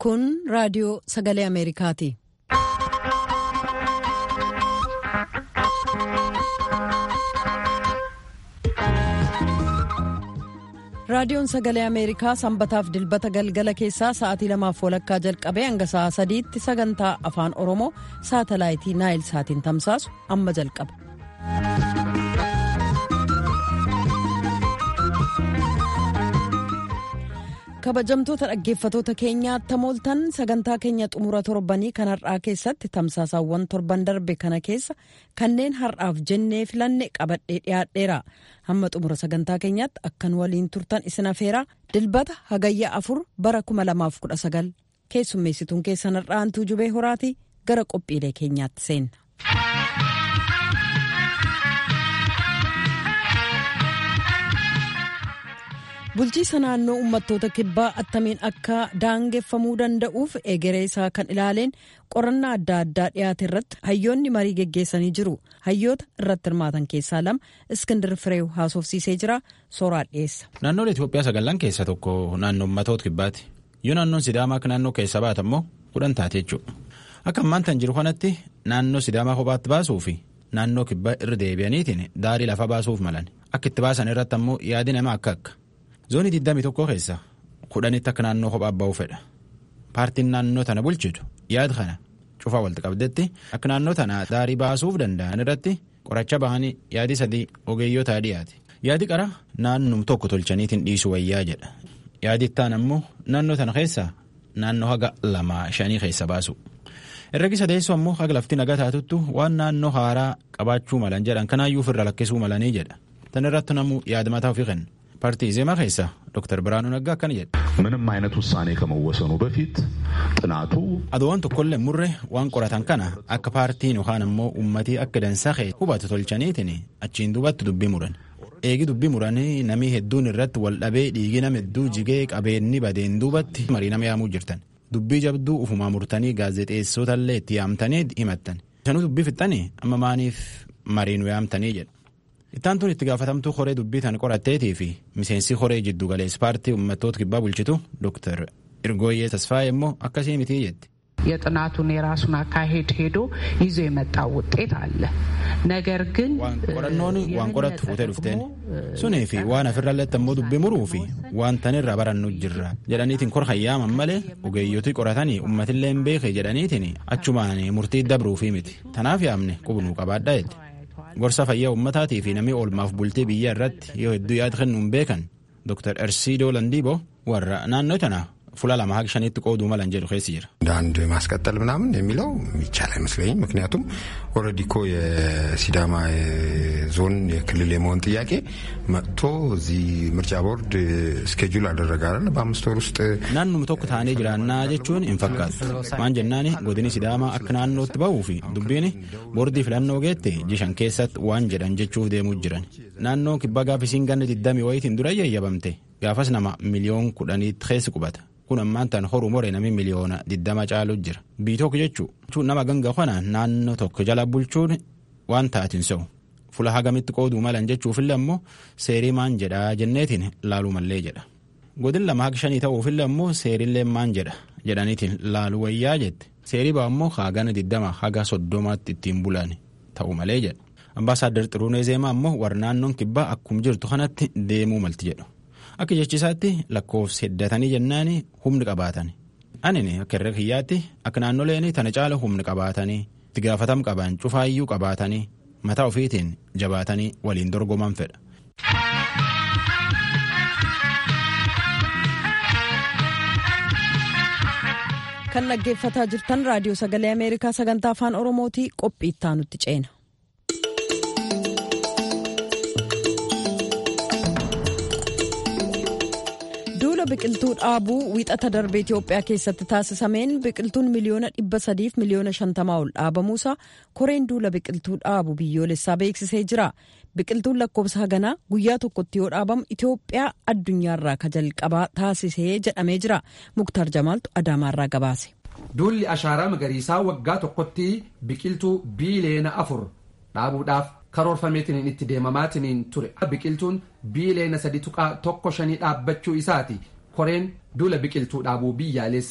Kun raadiyoo sagalee Ameerikaati. Raadiyoon sagalee Ameerikaa sanbataaf dilbata galgala keessaa sa'aatii lamaaf walakkaa jalqabee hanga sa'aa sadiitti sagantaa afaan Oromoo saatalaayitii Naayil saatiin tamsaasu amma jalqaba. kabajamtoota dhaggeeffatoota keenyaa tamooltan sagantaa keenya xumura torbanii kan har'aa keessatti tamsaasaawwan torban darbe kana keessa kanneen har'aaf jennee filanne qabadhee dhiyaadheera hamma xumura sagantaa keenyaatti akkan waliin turtan isin afeeraa dilbata hagayya afur bara 2019 keessummeessituun keessan har'aantuu jubee horaatii gara qophiilee keenyaatti seenna. bulchiisa naannoo uummattoota kibbaa attamiin akka daangeffamuu danda'uuf egeree isaa kan ilaaleen qorannaa adda addaa dhiyaate irratti hayyoonni marii geggeessanii jiru hayyoota irratti hirmaatan keessaa lama iskindir fireew haasofsiisee jira sooraa dhiyeessa. naannoon itiyoophiyaa sagallan keessa tokko naannoo uummattoota kibbaati yoo naannoon sidaamaa akka naannoo keessa baata immoo kudhan taate jechuudha akka ammaan tan jiru kanatti naannoo sidaamaa kophaatti baasuu fi naannoo kibbaa irra deebi'aniitiin daarii lafa baasuuf malan akka itti baasan irratti ammoo yaadi nama akka akka. zoonii 21 keessa kudhanitti akka naannoo kophaa ba'uu fedha paartiin naannoo tana bulchitu yaada kana cufaa walitti qabdetti akka naannoo tana daarii baasuuf danda'an irratti qoracha bahanii yaadi sadii ogeeyyotaa dhiyaate yaadi qara naannum tokko tolchaniitiin dhiisu wayyaa jedha yaadi ittaan ammoo naannoo tana keessa naannoo haga lamaa shanii keessa baasu herregi sadeessu ammoo haga lafti nagaa taatuttu waan naannoo haaraa qabaachuu malan jedhan kanaayyuu ofirra lakkisuu malanii jedha tan irratti namuu yaada mataa ofii kennu. ፓርቲ ዜማ ኬሳ ዶክተር ብርሃኑ ነጋ አከን jedhe ምንም አይነት ውሳኔ ከመወሰኑ በፊት ጥናቱ aduwwan tokkollee murre waan qoratan kana akka paartiin yookaan ammoo uummatii akka dansaa kee hubatu tolchaniitiin achiin duubatti dubbii muran eegi dubbii muranii namii hedduun irratti wal dhabee dhiigi nama hedduu jigee qabeenni badeen duubatti marii nama yaamuu jirtan dubbii jabduu ufumaa murtanii gaazexeessootallee itti yaamtanii himattan sanuu dubbii fixxanii amma maaniif mariin yaamtanii jedha Ittaan itti gaafatamtuu horee dubbii tan qoratteetii fi miseensi horee jiddu galeessa paartii uummattoota kibbaa bulchitu Dr. Irgooyyee Tasfaayee immoo akkasii mitii jetti. የጥናቱን የራሱን አካሄድ ሄዶ ይዞ የመጣው ውጤት አለ ነገር ግን qorannoon waan qorattu fuutee dhufteen sunii fi waan afirralletti ammoo dubbii muruu fi waan tanirra barannu jirra jedhaniitiin kor hayyaaman malee ogeeyyotii qoratanii uummatillee hin beeke jedhaniitiin achumaan murtii dabruufii miti tanaaf yaamne qubnuu qabaadha jedhe. gorsa fayyaa uummataatii fi namni oolmaaf bultii biyya irratti yoo hedduu yaada kennuun beekan dr ersiidoo landiiboo warra naannoo tana fuula lama haga shaniitti qooduu malan jedhu keessi jira. እንደ አንድ ማስቀጠል ምናምን የሚለው የሚቻል አይመስለኝም። ምክንያቱም ኦልሬዲ እኮ የሲዳማ ዞን የክልል የመሆን ጥያቄ መጥቶ እዚህ ምርጫ ቦርድ ስኬጁል አደረገ አይደል? በአምስት ወር ውስጥ naannuma tokko taanee jiraannaa jechuun hin fakkaatu maan jennaani godini sidaamaa akka naannootti ba'uu fi dubbiin boordii filannoo geette jishan keessatti waan jedhan jechuuf deemuu jiran naannoo kibbaa gaafisiin ganni 20 wayitiin dura yayyabamte gaafas nama miliyoon kudhaniitti keessi qubata kun ammaan tan horuu more nami miliyoona 20 caalu jira bii tokko jechuun nama ganga kana naannoo tokko jala bulchuun waan taatiin se'u fula hagamitti qooduu malan jechuufillee ammoo seerii maan jedhaa jenneetiin laaluu mallee jedha. godin lama haga shanii ta'uufillee ammoo seerillee maan jedha jedhaniitiin laaluu wayyaa jette seerii baa ammoo haagana 20 haga 30tti ittiin bulan ta'u malee jedha ambaasaaddar xiruunee zeemaa ammoo warra naannoon kibbaa akkuma jirtu kanatti deemuu malti jedhu akka jechisaatti lakkoofsi heddatanii jennaani humni qabaatan anini akka irra kiyyaatti akka naannoleen tana caala humni qabaatanii itti gaafatam qaban cufaayyuu qabaatanii mataa ofiitiin jabaatanii waliin dorgoman fedha. kan dhaggeeffataa jirtan raadiyoo sagalee ameerikaa sagantaa afaan oromootii qophii ittaanutti ceena. duula biqiltuu dhaabuu wiixata darbe itiyoophiyaa keessatti taasisameen biqiltuun miliyoona dhibba sadiif miliyoona shantamaa ol dhaabamuusaa koreen duula biqiltuu dhaabu biyyoolessaa beeksisee jira biqiltuun lakkoofsa haganaa guyyaa tokkotti yoo dhaabamu itiyoophiyaa addunyaarraa ka jalqabaa taasisee jedhamee jira muktaar jamaaltu adaamaarraa gabaase. duulli ashaaraa magariisaa waggaa tokkotti biqiltuu biiliyoona afur dhaabuudhaaf karoorfameetiniin itti deemamaatiniin ture biqiltuun biiliyoona sadi tuqaa tokko shanii dhaabbachuu isaati koreen duula biqiltuu dhaabuu biyyaalessaa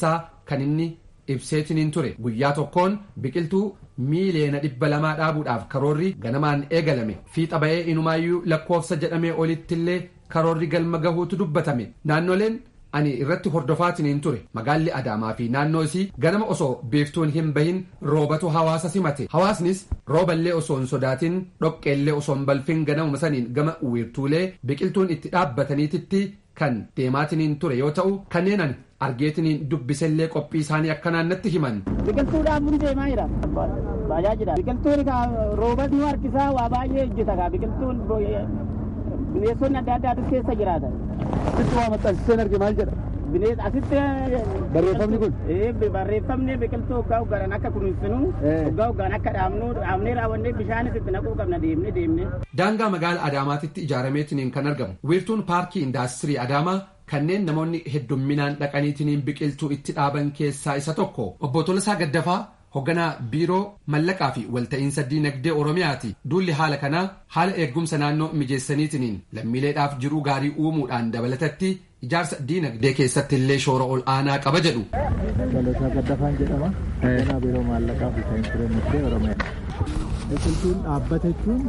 kan inni ibseetiniin ture guyyaa tokkoon biqiltuu miiliyoona dhibba lamaa dhaabuudhaaf karoorri ganamaan eegalame fiixa ba'ee inumaayyuu lakkoofsa jedhamee olittillee karoorri galma gahuutu dubbatame naannoleen ani irratti hordofaatiniin ture magaalli adaamaa fi naannoo isii ganama osoo beektuun hin bahin roobatu hawaasa simate hawaasnis rooballee osoo hin sodaatin dhoqqeellee osoo hin balfin ganamuma saniin gama wiirtuulee biqiltuun itti dhaabbataniititti kan deemaatiniin ture yoo ta'u kanneen ani argeetiniin dubbisellee qophii isaanii akka naannatti himan. Biqiltuu dhaabuun deemaa jira. Baajaa jira. Biqiltuun roobas nu harkisaa waa baay'ee hojjeta kaa biqiltuun bineensonni adda addaatu keessa jiraatan. Asitti waa maxxansiseen arge maal jedha? Bineens asitti. Barreeffamni kun? Barreeffamni biqiltuu hoggaa hoggaadhaan akka kunuunsinu hoggaa hoggaan akka dhaabnu dhaabnee raawwannee bishaanis itti naquu qabna deemnee deemnee. Daangaa magaala Adaamaatitti ijaarameetiniin kan argamu wiirtuun paarkii indaastirii Adaamaa kanneen namoonni heddumminaan dhaqaniitiniin biqiltuu itti dhaaban keessaa isa tokko obbo Tolasaa Gaddafaa hoogganaa biiroo mallaqaa fi walta'iinsa diinagdee oromiyaati duulli haala kanaa haala eeggumsa naannoo mijeessaniitiniin lammiileedhaaf jiruu gaarii uumuudhaan dabalatatti ijaarsa diinagdee keessatti illee shoora ol aanaa qaba jedhu. Tolasaa Gaddafaan jedhama. Hoogganaa biiroo maallaqaa fi walta'iinsa diinagdee oromiyaa. Biqiltuun dhaabbata jechuun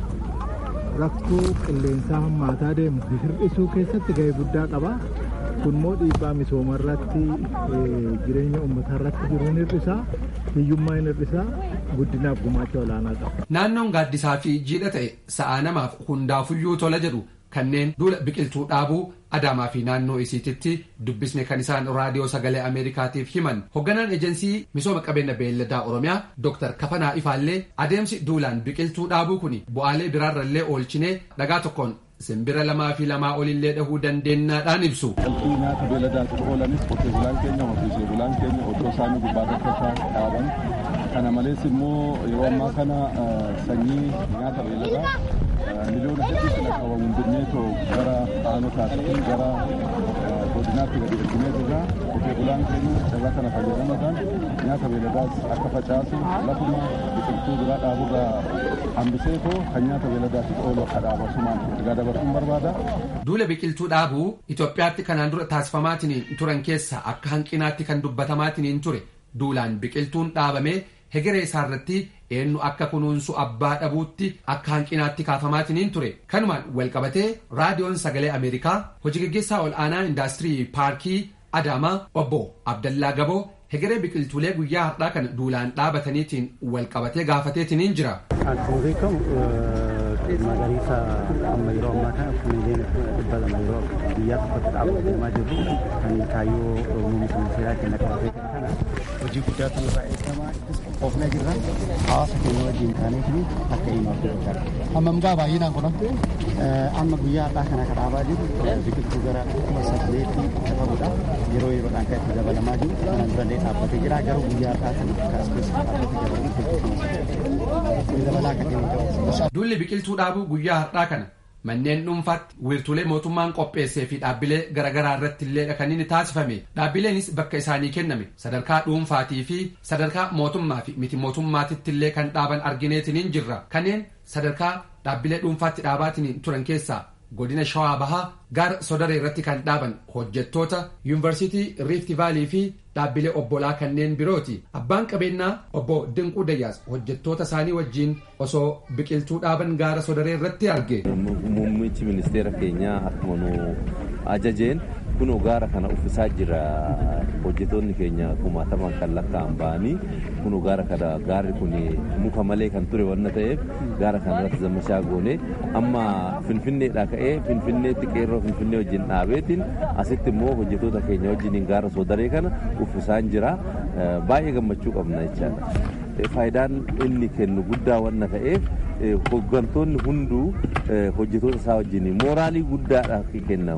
rakkoo qilleensaa hammaataa deemu hir'isuu keessatti gahee guddaa qaba. Kunimmoo dhiibbaa misooma irratti jireenya uummataa irratti jiruun hir'isaa hiyyummaa hin hir'isaa guddinaaf gumaacha olaanaa qaba. Naannoon gaaddisaa fi jiidha ta'e sa'aa namaaf hundaafuyyuu tola jedhu kanneen duula biqiltuu dhaabuu adaamaa fi naannoo isiititti dubbisne kan isaan raadiyoo sagalee ameerikaatiif himan hoogganaan ejensii misooma qabeenya beelladaa oromiyaa dr kafanaa ifaallee adeemsi duulaan biqiltuu dhaabuu kun bu'aalee biraarrallee oolchinee dhagaa tokkoon simbira lamaa fi lamaa olillee dhahuu dandeenyaadhaan ibsu. Qalbii nyaata beeladaatiif oolanis qotee bulaan keenya horsiisee bulaan keenya otoo isaanii gubbaa tokko dhaaban kana malees immoo yeroo ammaa kana sanyii nyaata beeladaa miliyoona hedduutti lakkaawwamuun binneetoo gara aanotaatiin gara godinaatti gadi erginee jirra qotee bulaan keenya carraa kana fayyadamuudhaan nyaata beeladaas akka facaasu lafuma biqiltuu biraa dhaaburraa hambisee too kan nyaata beeladaatiif oolu akka dhaabasumaan ergaa dabarsuun barbaada. Duula biqiltuu dhaabuu Itoophiyaatti kanaan dura taasifamaatiniin turan keessa akka hanqinaatti kan dubbatamaatiniin ture duulaan biqiltuun dhaabamee hegeree isaarratti eenyu akka kunuunsu abbaa dhabuutti akka hanqinaatti kaafamaatiniin ture kanumaan walqabatee raadiyoon sagalee ameerikaa hojii gaggeessaa ol aanaa indaastirii paarkii adaamaa obbo abdallaa gaboo hegeree biqiltuulee guyyaa har'aa kana duulaan dhaabataniitiin walqabatee gaafateetiniin jira. Akkuma beekamu magariisa amma yeroo ammaa kana miliyoona dhibba lama yeroo guyyaa tokkotti dhaabuu deemaa jirru kan kaayyoo muummicha ministeeraa kenna qabatee kana hojii guddaatu irraa eegama ittis qophoofnee jirra hawaasa keenya wajjin taaneetiin akka himaaf godhachaa Hammam gaa baay'inaan kun amma guyyaa har'aa kana kan dhaabaa jiru biqiltuu gara kuma saddeetii qabudha yeroo yeroodhaan kan itti dabalamaa jiru kanaan durallee dhaabbatee jira garuu guyyaa har'aa kana akka as keessa dhaabbatee jiru dabalaa akka kennu qabu. Duulli biqiltuu dhaabuu guyyaa har'aa kana manneen dhuunfaatti wiirtuulee mootummaan qopheessee fi dhaabbilee garaagaraa irratti illee kan inni taasifame dhaabbileenis bakka isaanii kenname sadarkaa dhuunfaatii fi sadarkaa mootummaa fi miti mootummaatitti illee kan dhaaban argineetiniin jirra kanneen sadarkaa dhaabbilee dhuunfaatti dhaabaatiniin turan keessaa godina shawaa bahaa gaara sodaree irratti kan dhaaban hojjettoota yuunivarsiitii riifti vaalii fi dhaabbilee obbolaa kanneen birooti abbaan qabeenyaa obbo dinquu dayyaas hojjettoota isaanii wajjiin osoo biqiltuu dhaaban gaara sodaree irratti arge. muummichi ministeera keenyaa akkuma nu ajajeen kun gaara kana uffisaa jira hojjetoonni keenya kumaataman kan lakkaa'an ba'anii kun gaara kana gaarri kun muka malee kan ture wanna ta'eef gaara kana irratti zammashaa goone amma finfinneedhaa ka'ee finfinneetti qeerroo finfinnee wajjin dhaabeetiin asitti immoo hojjetoota keenya wajjin gaara sodaree kana uffisaan jira baay'ee gammachuu qabna jechaadha. faayidaan inni kennu guddaa wanna ta'eef hoggantoonni hunduu hojjetoota isaa wajjin mooraalii guddaadha kenna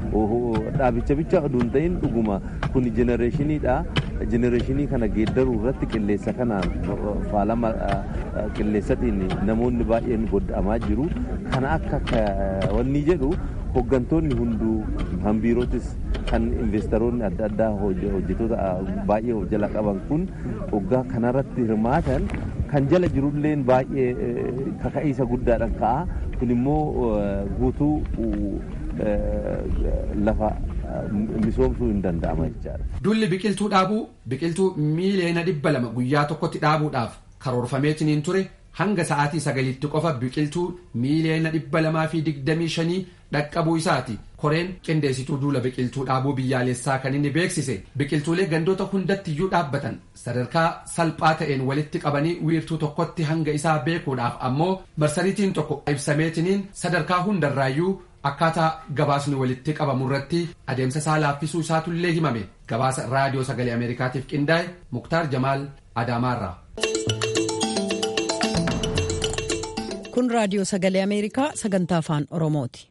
dhaabicha bicha oduu hin ta'in dhuguma kun jenereeshiniidha jenereeshinii kana geeddaruu irratti qilleessa kanaan faalama qilleessatiin namoonni baay'een godda'amaa jiru kana akka wanni jedhu hoggantoonni hunduu kan biirootis kan investoroonni adda addaa hojjetoota baay'ee of jala qaban kun hoggaa kanarratti hirmaatan kan jala jirulleen baay'ee kaka'iisa guddaadhaan ka'a kun immoo guutuu lafa misoomsuu hin danda'ama jechaadha. Dulli biqiltuu dhaabuu biqiltuu miiliyoona dhibba lama guyyaa tokkotti dhaabuudhaaf karoorfameetiniin ture hanga sa'aatii sagalitti qofa biqiltuu miiliyoona dhibba lamaa fi digdamii shanii dhaqqabuu isaati koreen qindeessituu duula biqiltuu dhaabuu biyyaalessaa kan inni beeksise biqiltuulee gandoota hundattiyyuu dhaabbatan sadarkaa salphaa ta'een walitti qabanii wiirtuu tokkotti hanga isaa beekuudhaaf ammoo marsariitiin tokko ibsameetiniin sadarkaa hundarraayyuu akkaataa gabaasni walitti qabamu irratti adeemsa isaa laaffisuu isaatullee himame gabaasa raadiyoo sagalee ameerikaatiif qindaa'e muktaar jamaal adaamaarraa. kun raadiyoo sagalee ameerikaa sagantaa afaan oromooti.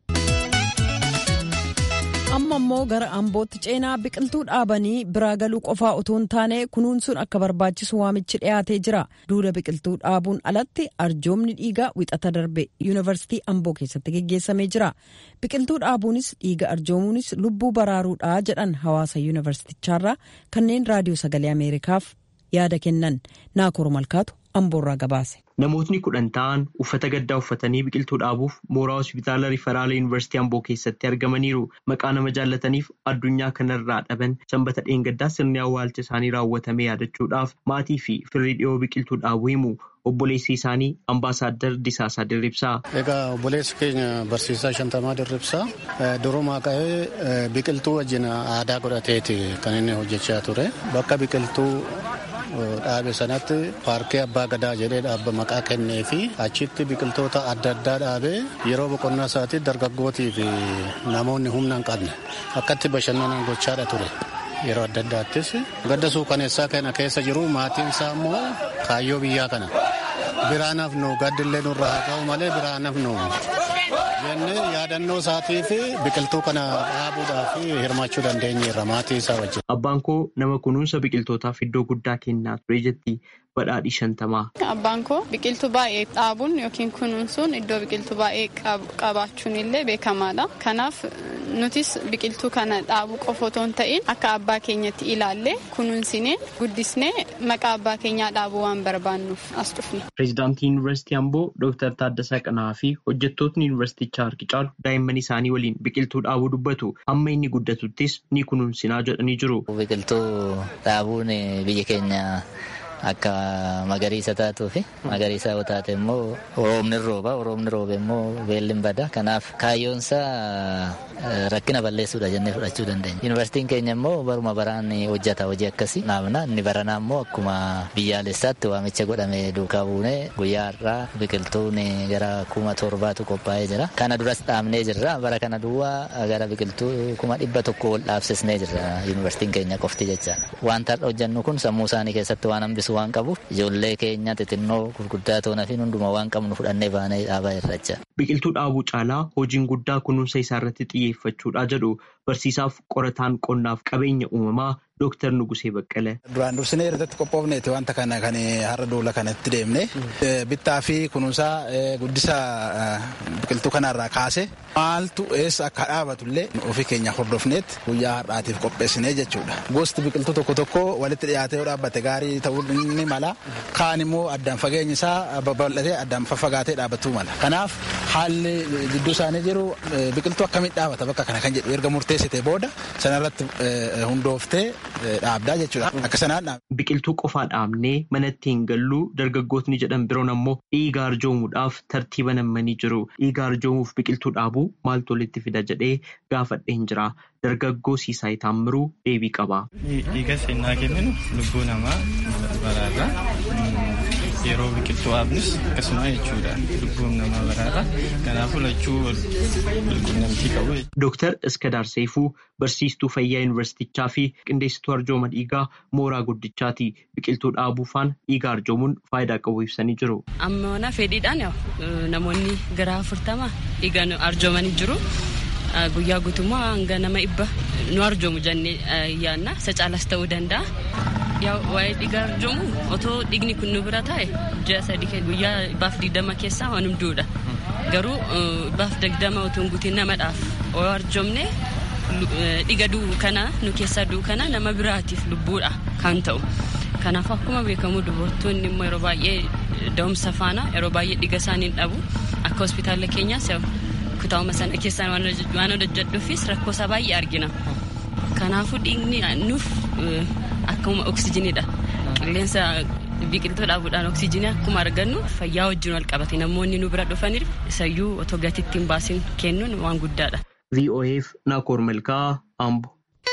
amma immoo gara ambootti ceenaa biqiltuu dhaabanii biraa galuu qofaa otoo hin taane kunuunsuun akka barbaachisu waamichi dhiyaatee jira duula biqiltuu dhaabuun alatti arjoomni dhiigaa wixata darbe yuunivarsiitii amboo keessatti geggeessamee jira biqiltuu dhaabuunis dhiiga arjoomuunis lubbuu baraaruudha jedhan hawaasa yuunivarsiitichaarraa kanneen raadiyoo sagalee ameerikaaf yaada kennan naakoor malkaatu amboorraa gabaase. Namootni kudhan ta'an uffata gaddaa uffatanii biqiltuu dhaabuuf mooraa hospitaala Riferaala Yuunivarsiitii Amboo keessatti argamaniiru. Maqaa nama jaallataniif addunyaa kanarraa dhaban sanbata dheengaddaa sirni awwaalcha isaanii raawwatame yaadachuudhaaf maatii fi firii dhiyoo biqiltuu dhaabuu himu. Obboleessi isaanii Ambaasaadder Disaasaa Dirribsaa. Egaa obboleessi keenya barsiisaa Shantamaa Dirribsaa durumaa ka'ee biqiltuu wajjin aadaa godhateeti kan inni hojjechaa ture. Bakka biqiltuu dhaabe sanatti paarkii abbaa gadaa jedhee dhaabba maqaa kennee fi achitti biqiltoota adda addaa dhaabee yeroo boqonnaa isaatti dargaggootii fi namoonni humna hin qabne akkatti bashannanan gochaadha ture. Yeroo adda addaattis gadda suukaneessaa kana keessa jiru maatiin isaa immoo kaayyoo biyyaa kana biraan hafnu gaddillee nurra haa ta'u malee biraan hafnu jennee yaadannoo isaatii fi biqiltuu kana dhaabuudhaaf hirmaachuu dandeenyeerra maatii isaa wajjin. Abbaan koo nama kunuunsa biqiltootaaf iddoo guddaa kennaa ture jetti badhaadhi shantamaa. Abbaan koo biqiltuu baay'ee dhaabuun yookiin kunuunsuun iddoo biqiltuu baay'ee qabaachuun illee beekamaadha. Kanaaf nutis biqiltuu kana dhaabuu qofa otoo hin ta'in akka abbaa keenyatti ilaallee kunuunsinee guddisnee maqaa abbaa keenyaa dhaabuu waan barbaannuuf as dhufne. Pireezidaantii Yuunivarsiitii Amboo Dooktar Taaddasaa Qanaa fi hojjettootni yuunivarsiitichaa harki caalu daa'imman isaanii waliin biqiltuu dhaabuu dubbatu hamma inni guddatuttis ni kunuunsinaa jedhanii jiru. Biqiltuu dhaabuun biyya keenya akka magariisa taatuu fi magariisa yoo taate immoo roobni rooba roobni roobe immoo beelli bada kanaaf kaayyoonsaa rakkina balleessuudha jennee fudhachuu dandeenya. Yuunivarsiitiin keenya immoo baruma baraan hojjeta hojii akkasii naamna inni baranaa immoo akkuma biyyaalessaatti waamicha godhame duukaa buunee guyyaa har'aa biqiltuun gara kuma torbaatu qophaa'ee jira. Kana duras dhaabnee jirra bara kana duwwaa gara biqiltuu kuma dhibba tokko ol dhaabsisnee jirra yuunivarsiitiin keenya qofti jecha. Wanta har'a hojjennu kun sammuu isaanii keessatti waan hambisu waan qabuuf ijoollee keenya xixinnoo gurguddaa toonaa fi hundumaa waan qabnu fudhannee baanee dhaabaa irracha. Biqiltuu dhaabuu caalaa hojiin guddaa kunuunsa isaa irratti xiyyeeffachuudha jedhu barsiisaaf qorataan qonnaaf qabeenya uumamaa Dooktar Nugusee Baqqalee. Duraan dursinee irratti qophoofneeti wanta kana kan har'a duula kanatti deemne bittaa fi kunuunsaa guddisa biqiltuu kanarraa kaase maaltu eessa akka dhaabatullee ofii keenya hordofneet guyyaa har'aatiif qopheessinee jechuudha. Gosti biqiltuu tokko tokko walitti dhiyaatee yoo dhaabbate gaarii ta'uu ni mala. Kaan immoo addaan fageenyi isaa babal'atee addaan faffagaatee dhaabbatuu mala. Kanaaf haalli gidduu isaanii jiru biqiltuu akkamitti dhaabata bakka kana kan jedhu erga murteessite booda sanarratti hundooftee dhaabdaa jechuudha. Akka sanaan dhaabda. Biqiltuu qofaa dhaabnee manatti hin gallu dargaggootni jedhan biroon ammoo dhiiga arjoomuudhaaf tartiiba nammanii jiru. Dhiiga arjoomuuf biqiltuu dhaabuu maaltu walitti fida jedhee gaafadheen jira. Dargaggoo Siisaay Taammiruu deebii qaba. Dhiiga seenaa kenninu lubbuu namaa baraarra. Yeroo biqiltuu dhaabnus akkasuma jechuudha. Lubbuun namaa baraarra. Kanaafuu lachuu walqunnamtii qabu. Dooktar Iskadaar Seefuu barsiistuu fayyaa yuunivarsiitichaa fi qindeessituu arjooma dhiigaa mooraa guddichaati. Biqiltuu dhaabuufaan dhiiga arjoomuun faayidaa qabu ibsanii jiru. Amma fedhiidhaan namoonni gara afurtama dhiiga arjoomanii jiru. Guyyaa guutummaa hanga nama dhibba nu arjoomu jennee yaadna. Isa caalas ta'uu danda'a. Waa'ee dhiiga arjoomu otoo dhiigni kun nu bira taa'e ji'a sadii guyyaa baaf digdama keessaa waan hunduudha. Garuu baaf digdama otoo hin guutiin namadhaaf yoo arjoomne dhiiga du'u kana nu keessaa du'u kana nama biraatiif lubbuudha kan ta'u. Kanaaf akkuma beekamu dubartoonni immoo yeroo baay'ee da'umsa faana yeroo baay'ee dhiiga isaanii dhabu akka hospitaala keenyaas kutaa'uma sana keessaan waan hojjedhuufis rakkoo isaa baay'ee argina. kanaafuu dhiigni nuuf akkuma oksijiniidha qilleensa biqiltuu dhaabuudhaan oksijinii akkuma argannu fayyaa wajjin wal qabate namoonni nu bira dhufaniif isayyuu otoo gatiitti hin baasin kennuun waan guddaadha. VOAF Naakoor Malkaa Ambo.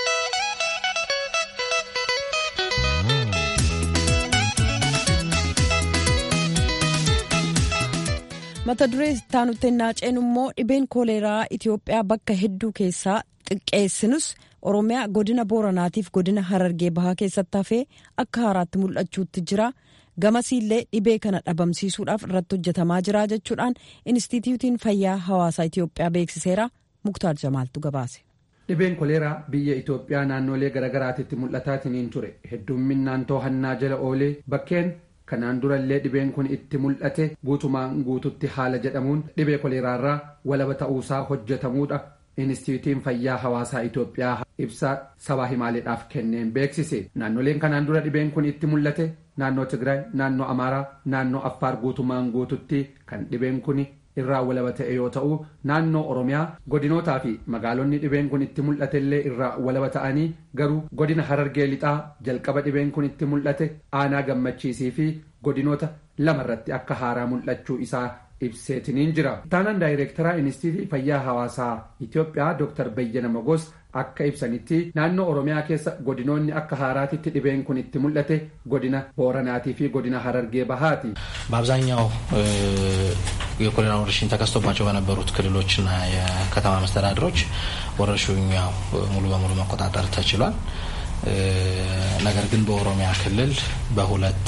mata duree taanutti naaceen immoo dhibeen kooleeraa Itoophiyaa bakka hedduu keessaa xiqqeessinus Oromiyaa godina Booranaatiif godina Harargee Bahaa keessatti hafee akka haaraatti mul'achuutti jira. Gamasiillee dhibee kana dhabamsiisuudhaaf irratti hojjetamaa jira jechuudhaan Inistituutiin Fayyaa Hawaasaa Itoophiyaa beeksiseera. Muktaar Jamaaltu gabaase. Dhibeen koleeraa biyya Itoophiyaa naannolee garaagaraatitti mul'ataatiniin ture. Heddumminaan to'annaa jala oolee bakkeen kanaan durallee dhibeen kun itti mul'ate guutumaan guututti haala jedhamuun dhibee koleeraarraa walaba ta'uusaa hojjetamuudha. Inistituutiin fayyaa hawaasaa Itoophiyaa ibsa sabaa himaaleedhaaf kenneen beeksise. Naannoleen kanaan dura dhibeen kun itti mul'ate naannoo Tigraay, naannoo Amaaraa, naannoo Affaar guutumaan guututti kan dhibeen kun irraa walaba ta'e yoo ta'u naannoo Oromiyaa godinootaa fi magaalonni dhibeen kun itti mul'atellee irraa walaba ta'anii garuu godina Harargee lixaa jalqaba dhibeen kun itti mul'ate aanaa gammachiisii fi godinoota lamarratti akka haaraa mul'achuu isaa ibseetiniin jira. Taanaan daayireektaraa Inistiitii Fayyaa Hawaasaa Itoophiyaa Dr. Bayyana Magos akka ibsanitti naannoo Oromiyaa keessa godinoonni akka haaraatitti dhibeen kun itti mul'ate godina Booranaatii fi godina Harargee Bahaati. በአብዛኛው የኮሌራ ወረርሽኝ ተከስቶባቸው በነበሩት ክልሎችና የከተማ መስተዳድሮች ወረርሽኙ ያው ሙሉ በሙሉ መቆጣጠር ተችሏል። ነገር ግን በኦሮሚያ ክልል በሁለት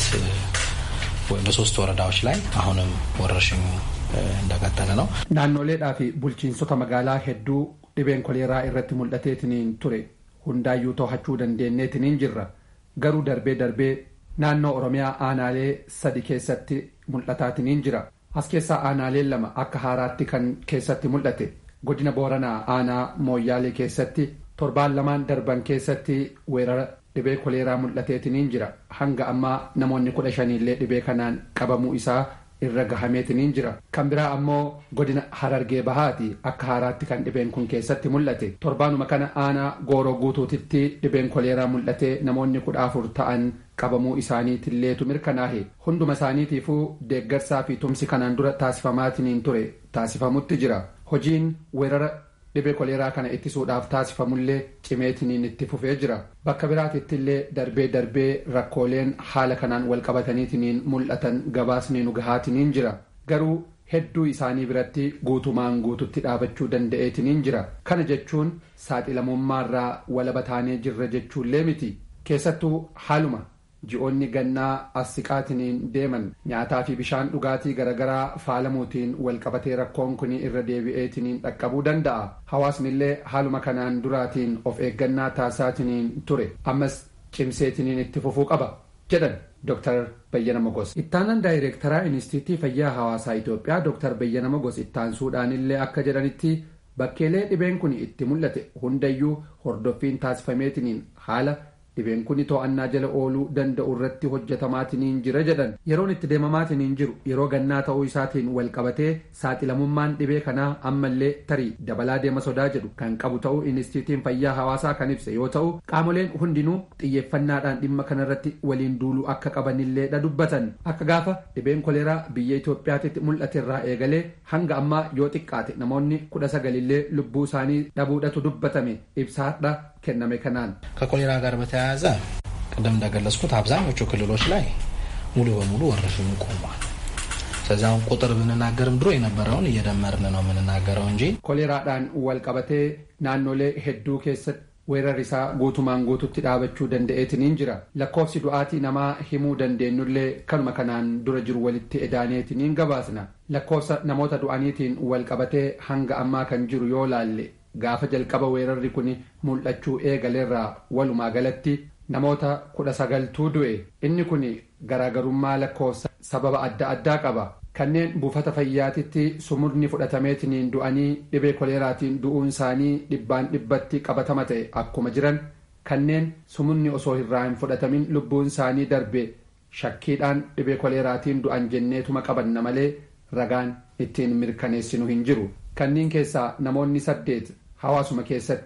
በሶስት ወረዳዎች ላይ አሁንም ወረርሽኙ እንደቀጠለ ነው። naannoleedhaa fi bulchiinsota magaalaa hedduu dhibeen koleeraa irratti mul'ateetiniin ture hundaayyuu to'achuu dandeenyeetiniin jirra garuu darbee darbee naannoo oromiyaa aanaalee sadi keessatti mul'ataatiniin jira as keessaa aanaaleen lama akka haaraatti kan keessatti mul'ate godina booranaa aanaa mooyyaalee keessatti torbaan lamaan darban keessatti weerara dhibee koleeraa mul'ateetiniin jira hanga ammaa namoonni kudha shaniillee dhibee kanaan qabamuu isaa irra gahameetiniin jira kan biraa ammoo godina harargee bahaati akka haaraatti kan dhibeen kun keessatti mul'ate torbaanuma kana aanaa gooroo guutuutitti dhibeen koleeraa mul'ate namoonni kudha afur ta'an qabamuu isaaniitilleetu mirkanaahe hunduma isaaniitiifuu deeggarsaa fi tumsi kanaan dura taasifamaatiniin ture taasifamutti jira hojiin weerara dhibee koleeraa kana ittisuudhaaf taasifamullee cimeetiniin itti fufee jira bakka biraatittillee darbee darbee rakkooleen haala kanaan walqabataniitiniin mul'atan gabaasni nu gahaatiniin jira garuu hedduu isaanii biratti guutumaan guututti dhaabachuu danda'eetiniin jira kana jechuun saaxilamummaarraa walaba taanee jirra jechuullee miti keessattuu haaluma ji'oonni gannaa as siqaatiniin deeman nyaataa fi bishaan dhugaatii garagaraa faalamuutiin walqabatee rakkoon kun irra deebi'eetiniin dhaqqabuu danda'a hawaasnillee haaluma kanaan duraatiin of eeggannaa taasisaatiniin ture ammas cimseetiniin itti fufuu qaba jedhan Dr. Bayyana Mogos. Ittaanan daayireektaraa Inistiitii Fayyaa Hawaasaa Itoophiyaa Dr. Bayyana Mogos ittaansuudhaanillee akka jedhanitti bakkeelee dhibeen kun itti mul'ate hundayyuu hordoffiin taasifameetiniin haala dhibeen kun to'annaa jala ooluu danda'u irratti hojjetamaatiniin jira jedhan yeroon itti deemamaatiniin jiru yeroo gannaa ta'uu isaatiin wal qabatee saaxilamummaan dhibee kanaa ammallee tarii dabalaa deema sodaa jedhu kan qabu ta'uu inistiitiin fayyaa hawaasaa kan ibse yoo ta'u qaamoleen hundinuu xiyyeeffannaadhaan dhimma kanarratti waliin duuluu akka qabanillee dha dubbatan akka gaafa dhibeen koleeraa biyya Itoophiyaatti mul'ate irraa eegalee hanga ammaa yoo xiqqaate namoonni kudha sagalillee lubbuu isaanii dhabuudhatu dubbatame ibsaadha kenname kanaan ከኮሌራ ጋር በተያያዘ ቅድም እንደገለጽኩት አብዛኞቹ ክልሎች ላይ ሙሉ በሙሉ ወረርሽኙ ቆሟል። ስለዚህ አሁን ቁጥር ብንናገርም ድሮ የነበረውን እየደመርን ነው የምንናገረው እንጂ koleeraadhaan wal qabatee naannolee hedduu keessatti weerarri isaa guutumaan guututti dhaabachuu danda'eetiniin jira lakkoofsi du'aatii namaa himuu dandeenyullee kanuma kanaan dura jiru walitti edaaneetiniin gabaasna lakkoofsa namoota du'aniitiin wal qabatee hanga ammaa kan jiru yoo laalle gaafa jalqaba weerarri kun mul'achuu eegaleerraa walumaa galatti namoota kudha sagaltuu du'e inni kun garaagarummaa lakkoofsa sababa adda addaa qaba kanneen buufata fayyaatitti sumurni fudhatameetiniin du'anii dhibee koleeraatiin du'uun isaanii dhibbaan dhibbatti qabatama ta'e akkuma jiran kanneen sumurni osoo irraa hin fudhatamin lubbuun isaanii darbe shakkiidhaan dhibee koleeraatiin du'an jenneetuma qabanna malee ragaan ittiin mirkaneessinu hin jiru kanneen keessaa namoonni saddeet hawaasuma keessatti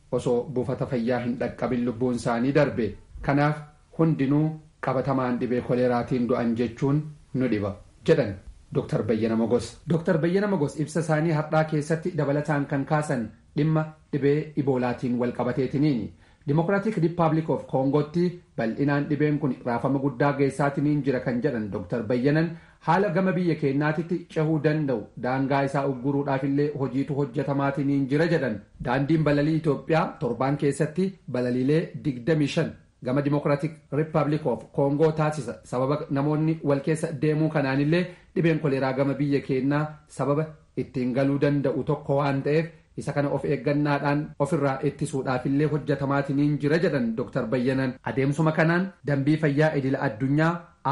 osoo buufata fayyaa hin dhaqqabin lubbuun isaanii darbe kanaaf hundinuu qabatamaan dhibee koleeraatiin du'an jechuun nu dhiba jedhan Dr. Bayyana Mogos. Dr. Bayyana Mogos ibsa isaanii har'aa keessatti dabalataan kan kaasan dhimma dhibee iboolaatiin wal qabateetiniini. Dimokiraatik Rippaabilik of Koongootti bal'inaan dhibeen kun raafama guddaa geessaatiniin jira kan jedhan Dr. Bayyanan haala gama biyya keenyaatitti cehuu danda'u daangaa isaa ugguruudhaafillee hojiitu hojjetamaatiniin jira jedhan. Daandiin balalii Itoophiyaa torbaan keessatti balaliilee 25 gama dimokiraatik rippaabilik of koongoo taasisa sababa namoonni wal keessa deemuu kanaanillee dhibeen koleeraa gama biyya keenyaa sababa ittiin galuu danda'u tokko waan ta'eef isa kana of eeggannaadhaan ofirraa ittisuudhaafillee hojjetamaatiniin jira jedhan Dr. Bayyanan adeemsuma kanaan dambii fayyaa idila addunyaa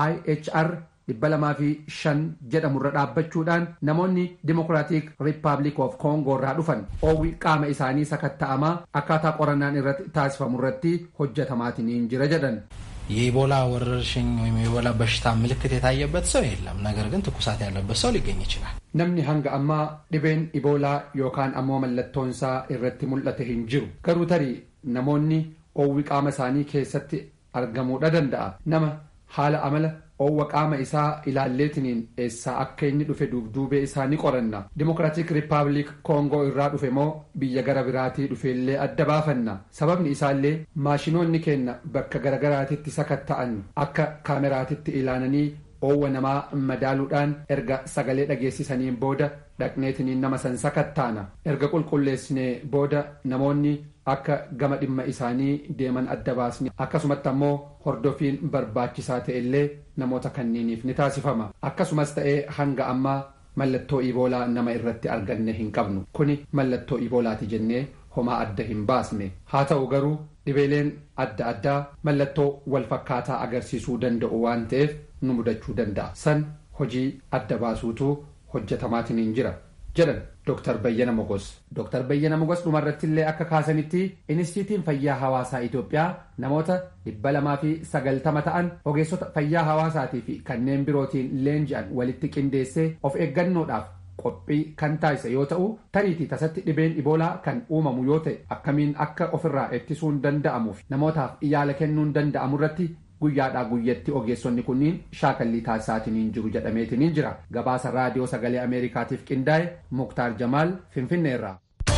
IHR dhibba lamaa fi shan jedhamurra dhaabbachuudhaan namoonni dimokiraatik riippaabilik of koongoo irraa dhufan oowwi qaama isaanii sakatta'amaa akkaataa qorannaan irratti taasifamu irratti hojjetamaatiniin jira jedhan. የኢቦላ ወረርሽኝ ወይም የኢቦላ በሽታ ምልክት የታየበት ሰው የለም። ነገር ግን ትኩሳት ያለበት ሰው ሊገኝ ይችላል። namni hanga ammaa dhibeen iboolaa yookaan ammoo mallattoonsaa irratti mul'ate hin jiru garuu tarii namoonni oowwi qaama isaanii keessatti argamuudha danda'a nama haala amala oowwa qaama isaa ilaalleetiniin eessaa akka inni dhufe duubduubee isaa ni qoranna dimokiraatik riippaabilik koongoo irraa dhufe moo biyya gara biraatii dhufeellee adda baafanna sababni isaallee maashinoonni keenna bakka garagaraatitti sakatta'an akka kaameraatitti ilaalanii oowwa namaa madaaluudhaan erga sagalee dhageessisaniin booda dhaqneetiniin nama san sakattaana erga qulqulleessinee booda namoonni akka gama dhimma isaanii deeman adda baasni akkasumatti ammoo hordofiin barbaachisaa ta'ellee namoota kanniiniif ni taasifama akkasumas ta'ee hanga ammaa mallattoo iboolaa nama irratti arganne hin qabnu kuni mallattoo iboolaati jennee homaa adda hin baasne haa ta'u garuu dhibeeleen adda addaa mallattoo wal fakkaataa agarsiisuu danda'u waan ta'eef nu mudachuu danda'a san hojii adda baasuutu hojjetamaatiin jira jedhan Dr. Bayyana Mogos. Dr. Bayyana Mogos dhumarratti illee akka kaasanitti Inistiitiin Fayyaa Hawaasaa Itoophiyaa namoota dhibba lamaa fi sagaltama ta'an ogeessota fayyaa hawaasaatii fi kanneen birootiin leenji'an walitti qindeessee of eeggannoodhaaf qophii kan taasise yoo ta'u tariitii tasatti dhibeen iboolaa kan uumamu yoo ta'e akkamiin akka ofirraa ittisuun danda'amuuf namootaaf yaala kennuun danda'amu irratti guyyaadhaa guyyatti ogeessonni kunniin shaakallii taasisaatiniin jiru jedhameetiniin jira gabaasa raadiyoo sagalee ameerikaatiif qindaa'e muktaar jamaal finfinneerraa.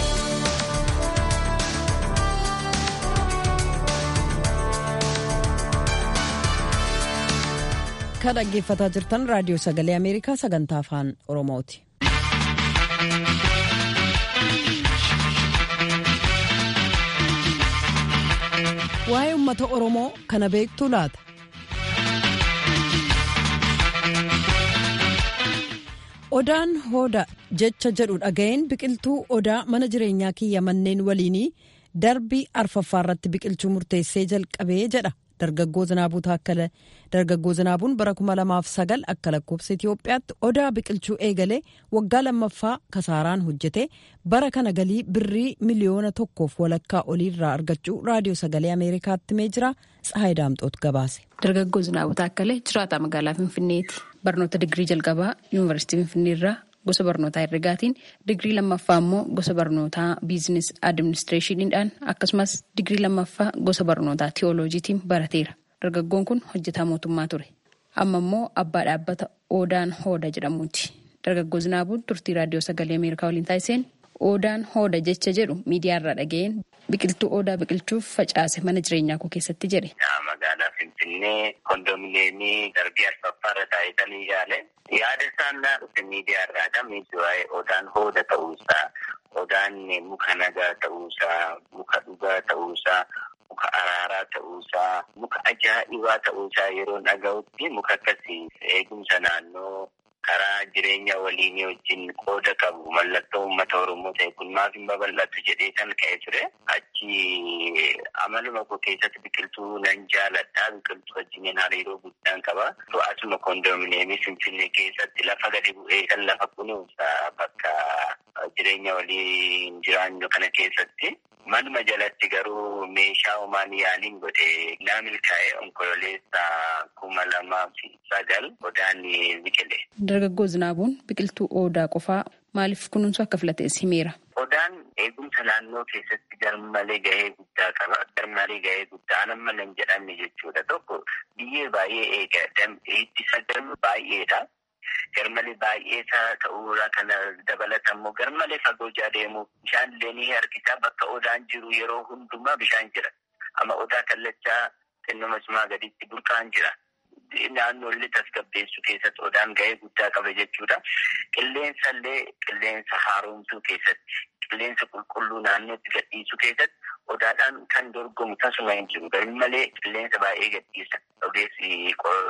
ka dhaggeeffataa jirtan raadiyoo sagalee ameerikaa sagantaa afaan oromooti. waa'ee uummata oromoo kana beektuu laata. odaan hooda jecha jedhu dhaga'een biqiltuu odaa mana jireenyaa kiyya manneen waliinii darbii arfaffaa irratti biqilchuu murteessee jalqabee jedha dargaggoo zinaabuu taakkale dargaggoo zinaabuun bara kuma lamaaf sagal akka lakkoofsa itiyoophiyaatti odaa biqilchuu eegalee waggaa lammaffaa kasaaraan hojjete bara kana galii birrii miliyoona tokkoof walakkaa oliirraa argachuu raadiyoo sagalee ameerikaatti mee jira tsahayi daamxoot gabaase. dargaggoo zinaabuu taakkalee jiraataa magaalaa finfinneeti barnoota digirii jalqabaa yuunivarsiitii finfinneerraa gosa barnootaa herregaatiin digirii lammaffaa immoo gosa barnootaa biizines adiministireeshiniidhaan akkasumas digirii lammaffaa gosa barnootaa tiyooloojiitiin barateera dargaggoon kun hojjetaa mootummaa ture amma immoo abbaa dhaabbata oodaan hooda jedhamuuti dargaggoo zinaabuun turtii raadiyoo sagalee ameerikaa waliin taasiseen oodaan hooda jecha jedhu miidiyaarraa dhaga'een biqiltuu odaa biqilchuuf facaase mana jireenyaa koo keessatti jedhe. magaalaa finfinnee kondominiyeemii darbii arfaffaarra taa'etanii yaale yaada isaan dhufe miidiyaarraadha miidiyaa odaan hooda ta'uusaa odaan muka nagaa ta'uusaa muka dhugaa ta'uusaa muka araaraa ta'uusaa muka ajaa'ibaa ta'uusaa yeroo dhaga'utti muka akkasii eegumsa naannoo karaa jireenya waliinii wajjin qooda qabu mallattoo uummata oromoo ta'e kun maaf hin babal'atu jedhee kan ka'e ture achi amaluma koo keessatti biqiltuu nan jaaladha biqiltuu wajjin hariiroo guddaan qaba asuma kondominiyeemii finfinnee keessatti lafa gadi bu'ee kan lafa kunuunsa bakka jireenya waliin jiraannu kana keessatti manuma jalatti garuu meeshaa homaan yaaliin godhe naa milkaa'e onkololeessa kuma lamaa fi sagal odaan biqile. Dargaggoo Zinaabuun biqiltuu odaa qofaa maaliif kunuunsu akka filates himeera. Odaan eegumsa naannoo keessatti garmalee gahee guddaa qaba. Garmalee gahee guddaa nama nan jedhamne jechuudha. Tokko biyyee baay'ee eega. Ittisa garma baay'eedha. Garmalee baay'ee ta'uurraa kana dabalata immoo garmalee fagoo jaa deemu bishaan illee ni harkisa. Bakka odaan jiru yeroo hundumaa bishaan jira. Amma odaa kallachaa xinnuma cimaa gaditti burqaan jira. Naannoollee tasgabbeessuu keessatti odaan gahee guddaa qaba jechuudha. Qilleensa illee qilleensa haaromsuu keessatti qilleensa qulqulluu naannootti gadhiisuu keessatti odaadhaan kan dorgomu tasuma hin jiru. Garuu malee qilleensa baay'ee gadhiisa. Ogeessi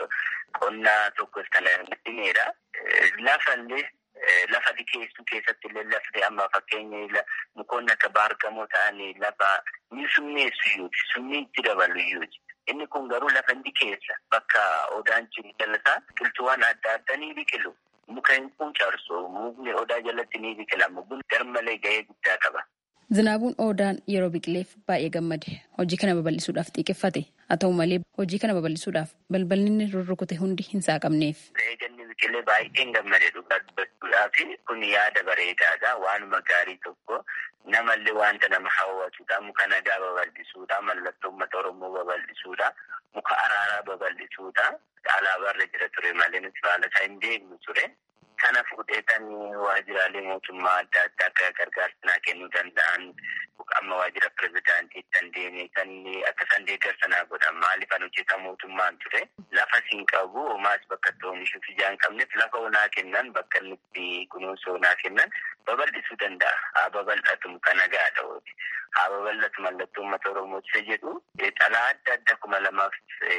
qonnaa tokkos kana dhimeedha. Lafa illee lafa dikeessuu keessatti illee lafti amma fakkeenya mukoonni akka baargamoo ta'anii lafa ni summeessu iyyuuti. Summii itti dabalu iyyuuti. Inni kun garuu lafa dikeessa bakka odaan jiru jalasaa biqiltuuwwan adda addaa ni biqilu. Muka hin quucarsu mukni odaa jalatti ni biqila. Mukni garmalee gahee guddaa qaba. Zinaabuun Odaan yeroo biqileef baay'ee gammade. Hojii kana babal'isuudhaaf xiiqeffate. Haa ta'u malee hojii kana babal'isuudhaaf balballi inni rurrukute hundi hin saaqamneef. Eeganni biqilee baay'een gammade dhugaa dubbachuudhaaf kun yaada bareedaadha. Waanuma gaarii tokko namallee wanta nama hawwatudha. Muka nagaa babal'isuudha. Mallattoo uummata Oromoo babal'isuudha. Muka araaraa babal'isuudha. Alaabaarra jira ture malee nuti baala isaa hin beeknu ture. Kana fuudheetan waajjiraalee mootummaa adda addaa akka gargaarsa naa kennuu danda'an amma waajjira pirezidaantiitti kan deemee kan akka isaan deeggarsa naa godhan maaliif kan hojjetaa mootummaan ture lafa siin qabu homaas bakka itti oomishuuf ijaa hin qabneef lafa onaa kennan bakka inni itti kunuunsa onaa kennan babal'isuu danda'a. Haa babal'atu kan nagaadha ooti. Haa babal'atu mallattoo uummata Oromooti jedhu xalaa adda addaa kuma lamaaf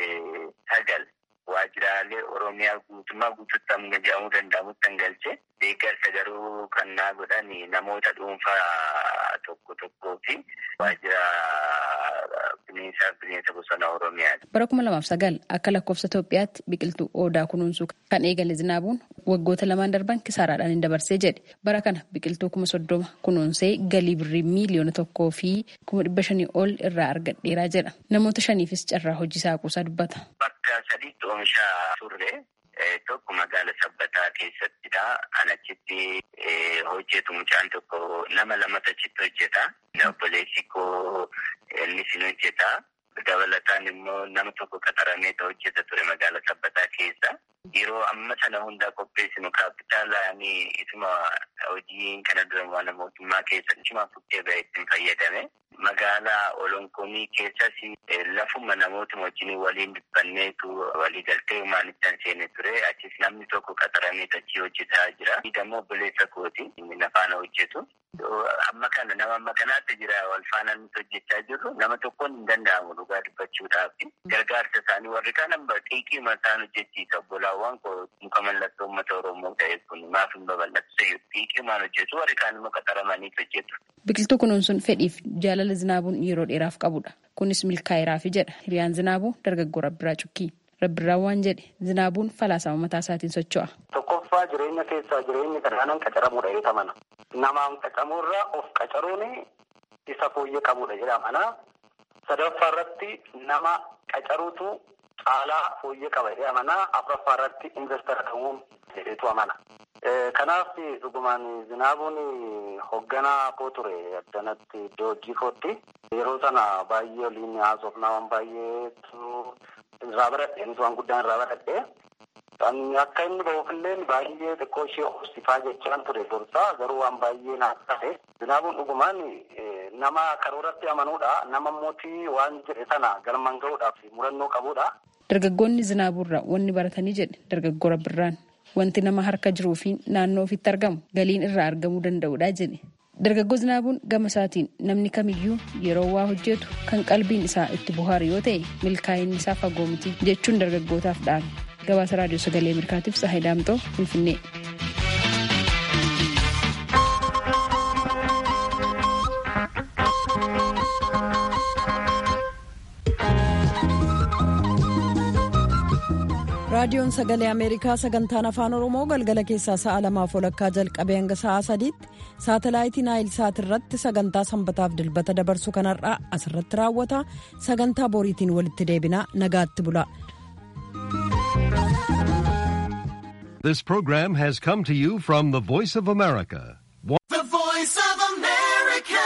sagal waajjiraalee Oromiyaa guutummaa guutuutti amma jedhamuu danda'amutti kan galche deeggarsa garuu kan naa godhan namoota dhuunfaa tokko tokkoo fi waajjira bineensaa bineensa bosona Oromiyaati. Bara kuma lamaaf sagal akka lakkoofsa Itoophiyaatti biqiltuu odaa kunuunsuu kan eegale zinaabuun waggoota lamaan darban kisaaraadhaan hin dabarsee jedhe. Bara kana biqiltuu kuma soddoma kunuunsee galii birrii miiliyoona tokkoo fi kuma dhibba shanii ol irraa argadheeraa jedha. Namoota shaniifis carraa hojii saaquusaa dubbata. Bakka sadiitti oomisha turre tokko magaala sabbataa keessattidha. Kan achitti hojjetu mucaan tokko nama lamatu achitti hojjeta. Obboleessi koo innis ni hojjeta. Dabalataan immoo nama tokko qaxaramee hojjeta ture magaala sabbataa keessa. Yeroo amma sana hundaa qopheessinu kaapitaalaan isuma hojii kana dura waan mootummaa keessa isuma fuudhee ba'ee ittiin fayyadame. Magaalaa Olonkomii keessas lafuma namoota wajjin waliin dubbanneetu walii galtee humaanitti kan seene ture. Achis namni tokko qaxaramee achii hojjetaa jira. Dammoo obboleessa kooti inni faana hojjetu. Amma kana nama amma kanaatti jira wal faana nuti hojjechaa jirru nama tokkoon hin danda'amu dhugaa dubbachuudhaaf. Gargaarsa isaanii warri kaan xiiqii mataan hojjechiisa. Obbolaawwan koo muka mallattoo uummata Oromoo ta'e kun maaf hin babal'atu xiiqii maan hojjetu warri kaan immoo qaxaramanii hojjetu. Biqiltuu kunuunsuun fedhiif jaalala zinaabuun yeroo dheeraaf qabudha. Kunis milkaa'eeraafi jedha. Hiriyaan zinaabuu dargaggoo Rabbiraa Cukkii. Rabbiraan waan jedhe zinaabuun falaasama mataa isaatiin socho'a. Tokkoffaa jireenya keessaa jireenyi kanaanan qacaramuudha jedhamana. Namaan qacamuurraa of qacaruun isa fooyyee qabudha jedhamana. Sadaffaa irratti nama qacaruutu caalaa fooyyee qaba jedhamana. Afuraffaa irratti investara ta'uun jedhetu amana. Kanaaf dhugumaan zinaabuun hoogganaa koo ture addanatti iddoo hojii kootti yeroo sana baay'ee waliin haasofnaa waan baay'eetu irraa baradhe innis waan guddaan irraa baradhe. Akka inni ba'uufillee baay'ee xiqqoo ishee hoosifaa jechaan ture dursaa garuu waan baay'ee naaf taate. Zinaabuun dhugumaan nama karooratti amanuudha. Nama mootii waan jedhe sana galmaan gahuudhaaf murannoo qabuudha. Dargaggoonni zinaabuurraa wanni baratanii jedhe dargaggoo Rabbirraan. Wanti nama harka jiruu fi naannoo ofitti argamu galiin irraa argamuu danda'udha jedhe. Dargaggoo zinaabuun gama isaatiin namni kamiyyuu yeroo waa hojjetu kan qalbiin isaa itti bohaaru yoo ta'e milkaa'inni isaa fagoo miti jechuun dargaggootaaf dhaame. Gabaasa raadiyoo sagalee Ameerikaatiif Sahay Daamxoo Finfinnee. raadiyoon sagalee ameerikaa sagantaan afaan oromoo galgala keessaa sa'a lamaaf walakkaa jalqabee hanga sa'a sadiitti saatalaayitii naayil saat irratti sagantaa sanbataaf dilbata dabarsu kanarraa asirratti raawwata sagantaa boriitiin walitti deebinaa nagaatti bula. This program has come to you from the Voice of America,